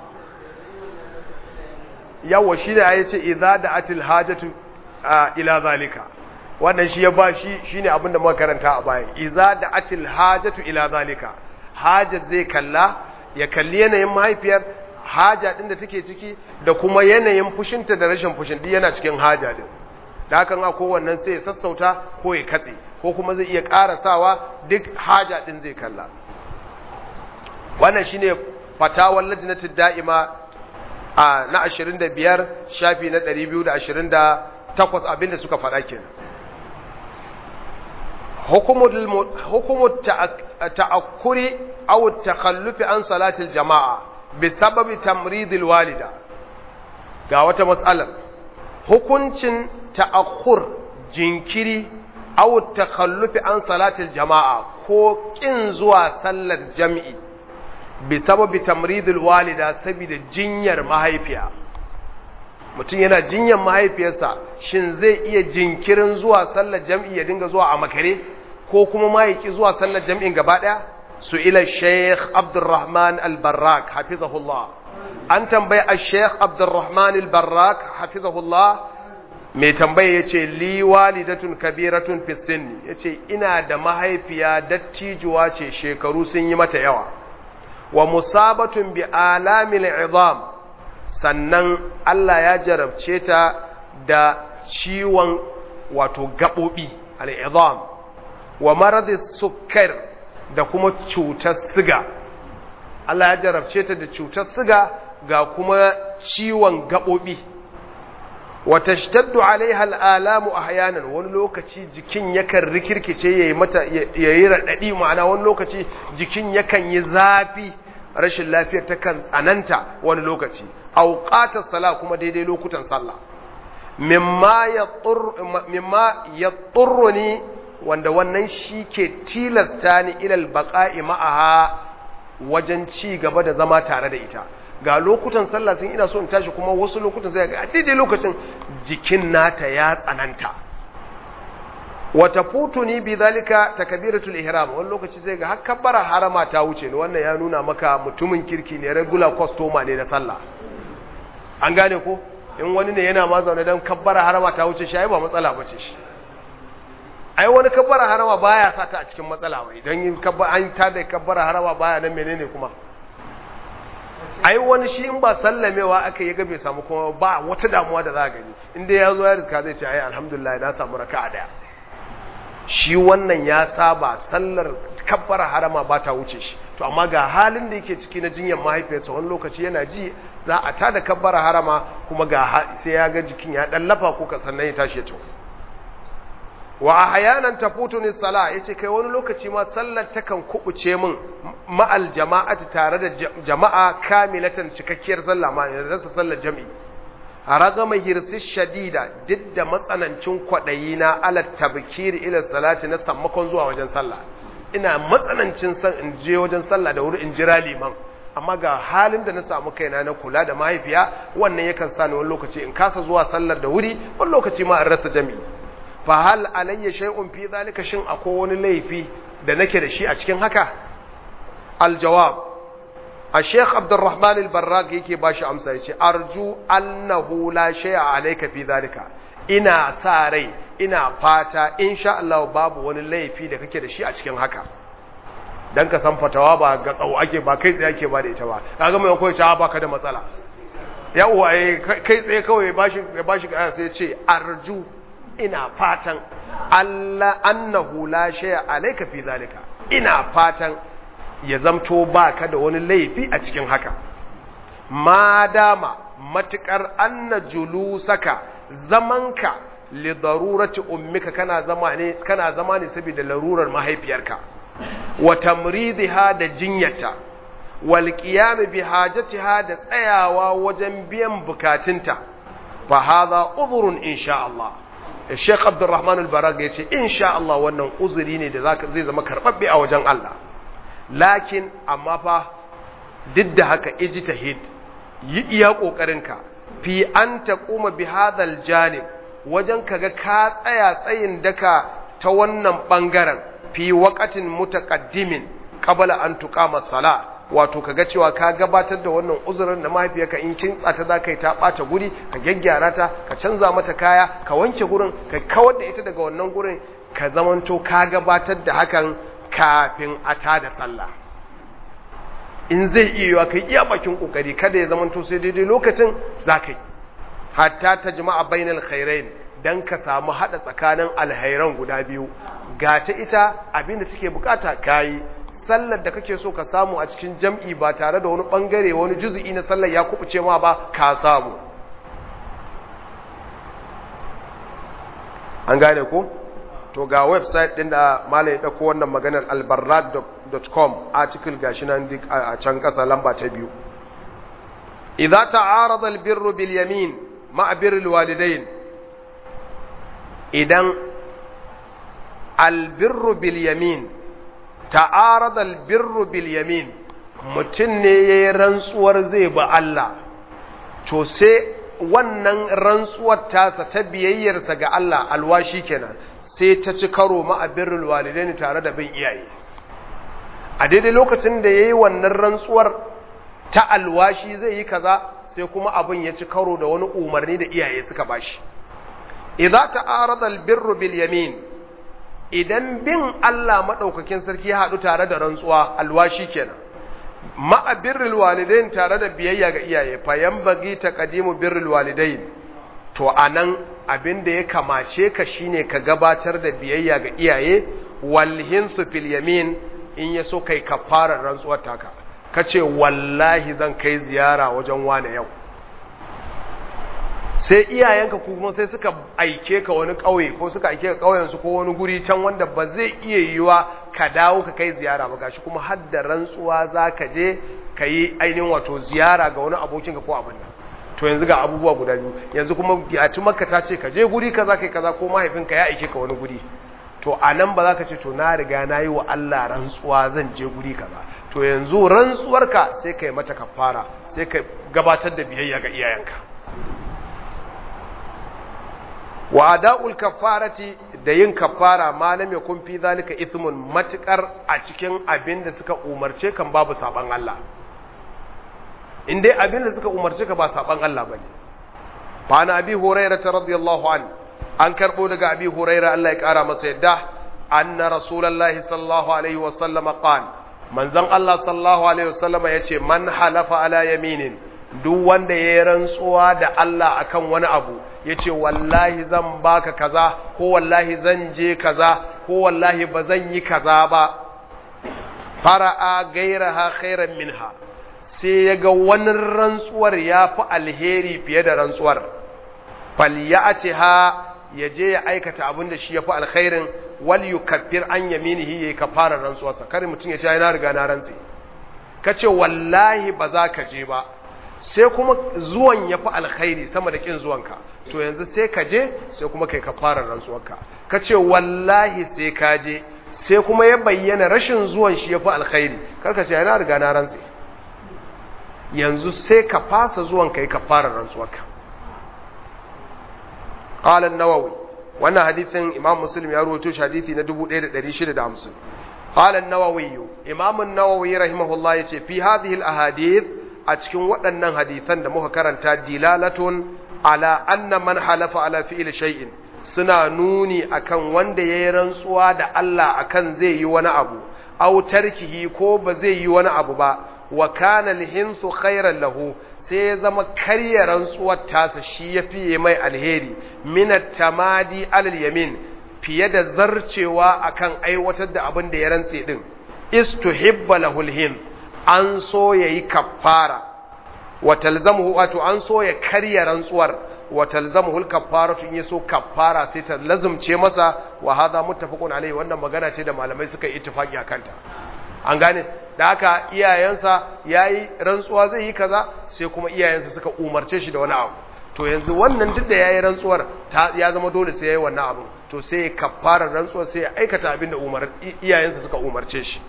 yawa shine ya ce iza da atil hajatu ila zalika wannan shi ya ba shi shine abinda muka karanta a baya iza da atil hajatu ila zalika hajar zai kalla ya kalli yanayin mahaifiyar haja din da take ciki da kuma yanayin fushinta da rashin fushin duk yana cikin haja din da hakan a kowannen sai ya sassauta ko ya katse ko kuma zai iya karasawa duk haja din zai kalla wannan shine fatawar lajnatul da'ima a na 25 shafi na 228 abinda suka faɗa kenan حكم التأكر أو التخلف عن صلاة الجماعة بسبب تمريض الوالدة قاوة مسألة hukuncin ta'akkur jinkiri aw takhallufi an salatil jama'a ko kin zuwa sallar jami'i bi sababi tamridul walida saboda jinyar mahaifiya mutum yana jinyar mahaifiyarsa shin zai iya jinkirin zuwa sallar jami'i ya dinga zuwa a makare ko kuma ma yaki zuwa sallar jami'in gaba daya su ila sheikh abdurrahman al-barrak hafizahullah an tambayi a sheikh abdurrahman al-barrak hafizahullah mai tambaye ya ce li walidatun kabiratun fisin ya ce ina da mahaifiya dattijuwa ce shekaru sun yi mata yawa wa musabatun bi alamil izam sannan Allah ya jarabce ta da ciwon wato gaɓoɓi al'izam wa maradis sukar da kuma cutar siga Allah ya jarabce ta da cutar siga ga kuma ciwon gaɓoɓi wata shtaddu alaiha al'alamu a hayanan wani lokaci jikin yakan rikirkice ya yi mata ya yi raɗaɗi ma'ana wani lokaci jikin yakan yi zafi rashin lafiyar ta kan tsananta wani lokaci auƙatar sala kuma daidai lokutan sallah mimma ya tsurro ni wanda wannan shi ke tilasta ni ilal baƙa'i ma'aha wajen ci gaba da zama tare da ita ga lokutan sallah sun ina so in tashi kuma wasu lokutan sai ga daidai lokacin jikin nata ya tsananta wata futuni bi zalika takbiratul ihram wani lokaci sai ga har kabbara harama ta wuce ni wannan ya nuna maka mutumin kirki ne regular customer ne na sallah an gane ko in wani ne yana ma zaune dan kabbara harama ta wuce shi ai ba matsala bace shi ai wani kabbara harama baya sa ta a cikin matsala wai dan yin kabbara an ta da kabbara harama baya nan menene kuma ai wani shi in ba sallamewa aka yi bai samu kuma ba wata damuwa da za a gani inda ya zo ya riska zai ce ai alhamdulillah na samu raka a daya shi wannan ya saba sallar kabbara harama ba ta wuce shi to amma ga halin da yake ciki na jinyar mahaifiyarsa wani lokaci yana ji za a ta da kabbara harama kuma ga sai ya ga jikin ya dan lafa ko sannan ya tashi ya tafi wa ahyanan tafutuni sala yace kai wani lokaci ma sallar takan kubuce min ma'al jama'ati tare da jama'a kamilatan cikakkiyar sallah ma da rasa sallar jami'i ragama hirsi shadida duk da matsanancin kwadayi na ala tabkir ila salati na sammakon zuwa wajen sallah ina matsanancin san in je wajen sallah da wuri in jira liman amma ga halin da na samu kaina na kula da mahaifiya wannan yakan sa ni wani lokaci in kasa zuwa sallar da wuri wani lokaci ma in rasa jami'i fa hal alayya shay'un fi zalika shin akwai wani laifi da nake da shi a cikin haka aljawab الشيخ عبد الرحمن البراق yake bashi amsa yace arju annahu la shay'a alayka fi zalika ina sa rai ina fata insha Allah babu wani laifi da kake da shi a cikin haka dan ka san fatawa ba ga tsawo ake ba kai tsaye ake ba da ita ba kaga mai koyi ta baka da matsala yawa eh kai tsaye kawai bashi bashi sai ya ce arju ina fatan Allah annahu la shay'a alayka fi zalika ina fatan ya zamto baka da wani laifi a cikin haka ma dama matukar anna julusaka zamanka li darurati ummika kana zama ne kana zama ne saboda larurar mahaifiyarka wa tamridha da jinyata wal qiyam bi hajatiha da tsayawa wajen biyan bukatunta fa hadha udhrun insha Allah Sheikh Abdulrahman al-Barag yace insha Allah wannan uzuri ne da zai zama karbabbe a wajen Allah lakin amma fa duk da haka ijtihad yi iya kokarinka fi an taquma bi hadhal janib wajen kaga ka tsaya tsayin daka ta wannan bangaren fi waqatin mutaqaddimin qabla an tuqama sala wato kaga cewa ka gabatar da wannan uzurin da mahaifiyarka in kin tsata za ka yi ta ɓata guri ka gyaggyara ta ka canza mata kaya ka wanke gurin ka kawar da ita daga wannan gurin ka zamanto ka gabatar da hakan kafin a tada sallah in zai iya yiwa kai iya bakin kokari kada ya zamanto sai daidai lokacin za ka yi hatta ta jama'a bainal khairain dan ka samu hada tsakanin alhairan guda biyu gace ita abinda take bukata kayi sallar da kake so ka samu a cikin jam'i ba tare da wani bangare wani juzu'i na sallar ya kubuce ma ba ka samu an gane ko to ga website din da malai ya dauko wannan maganar albarrad.com article gashi nan duk a can kasa lamba ta biyu idza ta'arada albirru bil yamin ma'a birril walidain idan albirru bil yamin ta'arada albirru bil yamin mutum ne yayi rantsuwar zai ba Allah to sai wannan rantsuwar tasa ta biyayyarsa ga Allah alwashi kenan sai ta ci karo ma birrul walidaini tare da bin iyaye a daidai lokacin da yayi wannan rantsuwar ta alwashi zai yi kaza sai kuma abin ya ci karo da wani umarni da iyaye suka bashi idza ta'arada albirru bil yamin idan bin Allah madaukakin sarki ya hadu tare da rantsuwa alwashi kenan ma'a birrul walidain tare da biyayya ga iyaye fa yanbaghi taqdimu birrul walidain to anan abin da ya kamace ka shine ka gabatar da biyayya ga iyaye wal hinsu fil yamin in yaso kai kafarar rantsuwar taka kace wallahi zan kai ziyara wajen wane yau sai iyayenka kuma sai suka aike ka wani ƙauye ko suka aike ka ƙauyen su ko wani guri can wanda ba zai iya yiwa ka dawo ka kai ziyara ba gashi kuma har da rantsuwa za ka je ka yi ainihin wato ziyara ga wani abokinka ko abin nan to yanzu ga abubuwa guda biyu yanzu kuma yaci makka ta ce ka je guri kaza kai kaza ko mahaifinka ya aike ka wani guri to a nan ba za ka ce to na riga na yi wa Allah rantsuwa zan je guri kaza to yanzu rantsuwarka sai ka yi mata kafara sai ka gabatar da biyayya ga iyayenka wa ada'ul kaffarati da yin kaffara malam yakun fi zalika ismun matukar a cikin abin da suka umarce kan babu saban Allah in dai abin da suka umarce ka ba saban Allah bane fa na abi hurairah radiyallahu an an karbo daga abi hurairah Allah ya kara masa yadda anna rasulullahi sallallahu alaihi wa sallam qala manzon Allah sallallahu alaihi wa sallam yace man halafa ala yaminin duk wanda ya rantsuwa da Allah akan wani abu ya ce wallahi zan baka kaza ko wallahi zan je kaza ko wallahi ba zan yi kaza ba fara'a gairaha khairan minha sai ya ga wani rantsuwar ya fi alheri fiye da rantsuwar falyatiha ya je ya aikata abin da shi yafi alkhairin wal yukaffir an yaminihi yayi kafarar rantsuwarsa kar mutum ya ce na riga na rantsi kace wallahi ba za ka je ba sai kuma zuwan yafi alkhairi sama da kin zuwanka to yanzu sai ka je sai kuma kai kafarar rantsuwarka kace wallahi sai ka je sai kuma ya bayyana rashin zuwan shi yafi alkhairi kar ka ce na riga na rantsi yanzu sai ka fasa zuwan kai kafarar rantsuwarka qala an-nawawi wannan hadisin imam muslim ya rawaito shi hadisi na 1650 qala an-nawawi imam an-nawawi rahimahullah yace fi hadhihi al-ahadith a cikin waɗannan hadisan da muka karanta dilalatun ala anna man halafa ala fi'li shay'in suna nuni akan wanda yayi rantsuwa da Allah akan zai yi wani abu aw tarkihi ko ba zai yi wani abu ba wa kana al-hinsu khairan lahu sai ya zama karya rantsuwar tasa shi ya fiye mai alheri minat tamadi alal yamin fiye da zarcewa akan aiwatar da abin da ya rantse din istuhibba lahul hin an so yayi kaffara wa talzamuhu wato an so ya karya rantsuwar wa talzamuhu al-kaffaratu in yaso kaffara sai ta lazumce masa wa hadha muttafaqun alayhi wannan magana ce da malamai suka yi ittifaqi akan ta an gane da haka iyayensa yayi rantsuwa zai yi kaza sai kuma iyayensa suka umarce shi da wani abu to yanzu wannan duk da yayi rantsuwar ya zama dole sai yayi wannan abu to sai ya kaffara rantsuwar sai ya aikata abin da umar iyayensa suka umarce shi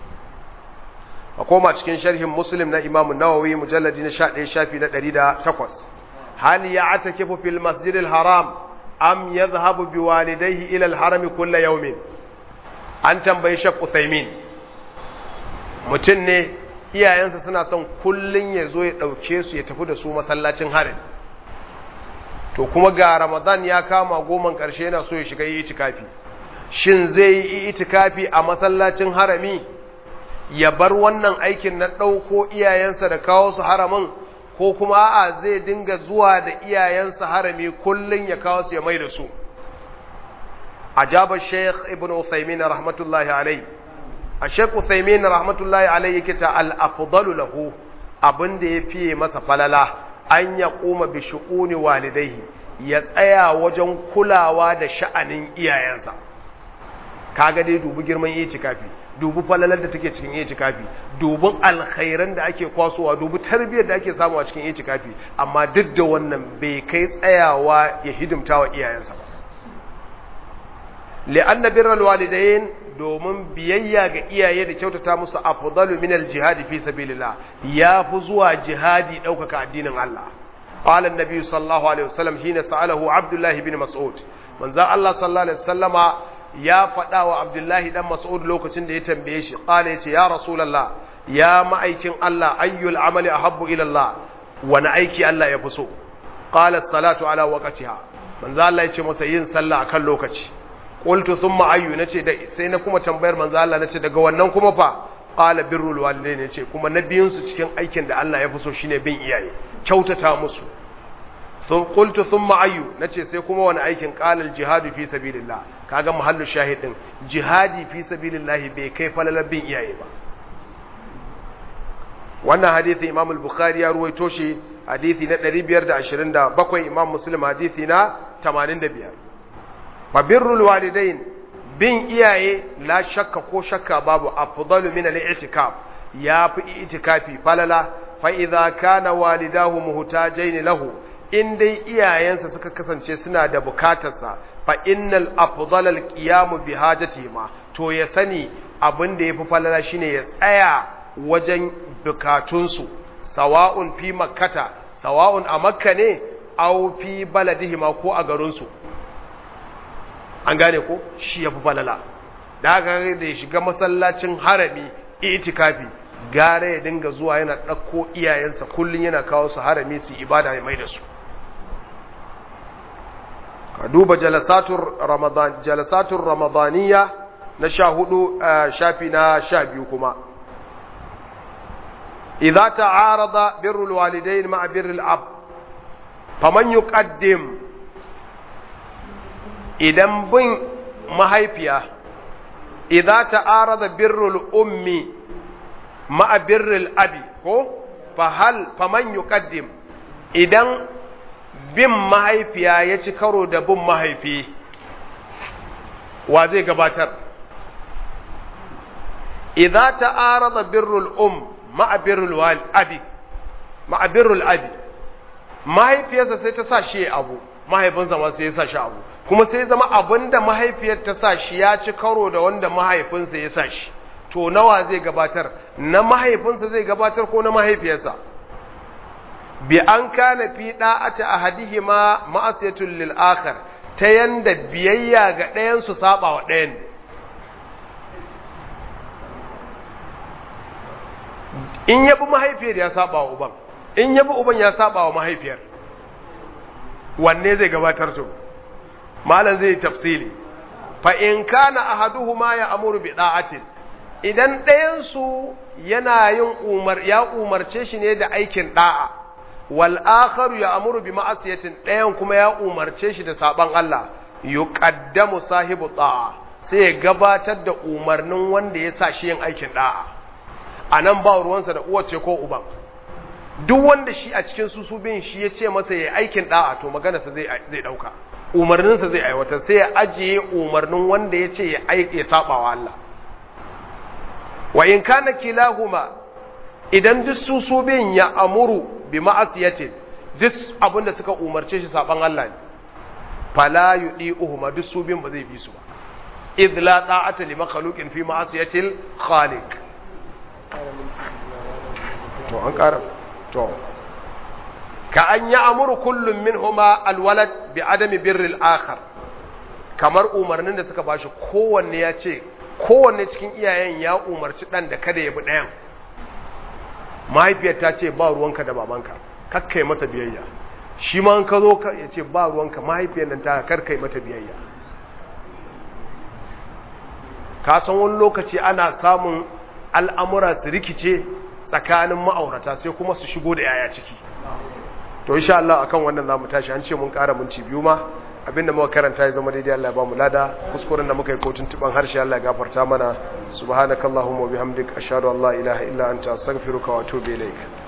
a koma cikin sharhin muslim na imam nawawi mujalladi na 11 shafi na 108 hal ya'takifu fil masjidil haram am yadhhabu biwalidayhi ila al harami kull yawmin an tambayi shaq uthaymin mutum ne iyayensa suna son kullun ya zo ya ɗauke su ya tafi da su masallacin harin to kuma ga ramadan ya kama goman ƙarshe yana so ya shiga yi itikafi shin zai yi itikafi a masallacin harami ya bar wannan aikin na ɗauko iyayensa da kawo su haramin ko kuma a'a zai dinga zuwa da iyayensa harami kullun ya kawo su ya mai da su ajaba sheikh ibn uthaymin rahmatullahi alayhi a Sheikh Uthaymin rahmatullahi alayhi yake ta al-afdalu lahu abinda ya fiye masa falala an ya kuma bi shu'uni walidaihi ya tsaya wajen kulawa da sha'anin iyayensa kaga dai dubi girman itikafi dubi falalar da take cikin itikafi dubin alkhairan da ake kwasowa dubi tarbiyyar da ake samu a cikin itikafi amma duk da wannan bai kai tsayawa ya hidimta wa iyayensa ba li'anna birral walidain domin biyayya ga iyaye da kyautata musu afdalu min al-jihad fi sabilillah yafi zuwa jihadi daukaka addinin Allah qala an-nabi sallallahu alaihi wasallam hina sa'alahu abdullah ibn mas'ud manzo Allah sallallahu alaihi wasallama ya faɗa wa abdullahi dan mas'ud lokacin da ya tambaye shi qala yace ya rasulullah ya ma'aikin Allah ayyul amali ahabbu ila Allah wani aiki Allah ya fi so qala as-salatu ala waqtiha manzo Allah yace masa yin sallah akan lokaci qultu thumma ayyu nace da sai na kuma tambayar manzo Allah nace daga wannan kuma fa qala birrul walidain nace kuma na biyun su cikin aikin da Allah ya fi so shine bin iyaye kyautata musu sun qultu thumma ayyu nace sai kuma wani aikin qala al jihadu fi sabilillah kaga muhallu shahidin jihadi fi sabilillah bai kai falalar bin iyaye ba wannan hadisi Imam al-Bukhari ya ruwaito shi hadisi na 527 Imam Muslim hadisi na 85 fabirrul walidain bin iyaye la shakka ko shakka babu afdalu min al-i'tikaf yafi i'tikafi falala fa idza kana walidahu muhtajain lahu in dai iyayensa suka kasance suna da bukatarsa fa innal afdal al-qiyam bi hajatihima to ya sani abin da yafi falala shine ya tsaya wajen bukatunsu sawa'un fi makkata sawa'un a makka ne aw fi baladihima ko a garinsu an gane ko shi ya fi falala da haka da ya shiga masallacin harami itikafi gare ya dinga zuwa yana ɗauko iyayensa kullum yana kawo su harami su ibada ya mai da su ka duba jalasatun ramadaniya na sha hudu shafi na sha biyu kuma idza ta'arada birrul walidain ma'a birrul ab faman yuqaddim idan bin mahaifiya idza ta'arada birrul ummi ma'a birrul abi ko fa hal faman yuqaddim idan bin mahaifiya ya ci karo da bin mahaifi wa zai gabatar idza ta'arada birrul um ma'a birrul wal abi ma'a birrul abi mahaifiyarsa sai ta sa shi abu mahaifinsa ma sai ya sa shi abu kuma sai zama abinda mahaifiyar ta sa shi ya ci karo da wanda mahaifinsa ya sa shi to nawa zai gabatar na mahaifinsa zai gabatar ko na mahaifiyarsa bi an kana fi da'ati ahadihima ma'asiyatul lil akhar ta yanda biyayya ga ɗayan su saba wa ɗayan in yabi mahaifiyar ya saba wa uban in yabi uban ya saba wa mahaifiyar wanne zai gabatar to malam zai tafsili fa in kana ahaduhuma ya amuru bi da'atin idan ɗayan su yana yin umar ya umarce shi ne da aikin da'a wal akharu ya amuru bi ma'asiyatin ɗayan kuma ya umarce shi da saban Allah yuqaddamu sahibu da'a sai ya gabatar da umarnin wanda ya sa shi yin aikin da'a anan ba ruwansa da uwace ko uban duk wanda shi a cikin su su bin shi ya ce masa ya aikin da'a to maganarsa zai zai dauka umarninsa zai aiwatar sai ya ajiye umarnin wanda ya ce ya saba wa Allah wa in kana kilahuma idan duk su su bin ya amuru bi ma'asiyatin duk abin da suka umarce shi saban Allah ne fala yudi'uhuma duk su bin ba zai bi su ba idh la ta'ata li makhluqin fi ma'asiyatil khaliq to an ƙara to ka an yi amuru kullum min huma alwalad bi adami birril akhar kamar umarnin da suka bashi kowanne ya ce kowanne cikin iyayen ya umarci ɗan da kada ya bi ɗayan mahaifiyar ta ce ba ruwanka da babanka kakkai masa biyayya shi ma an ka zo ya ce ba ruwanka mahaifiyar nan ta karkai mata biyayya ka san wani lokaci ana samun al'amura su rikice tsakanin ma'aurata sai kuma su shigo da yaya ciki to insha Allah akan wannan zamu tashi an ce mun ƙara minti biyu ma abinda muka karanta ya zama daidai Allah ya ba mu lada kuskuren da muka yi kotun tuban harshe Allah ya gafarta mana subhanakallahumma wa bihamdika ashhadu an la ilaha illa anta astaghfiruka wa atubu ilaik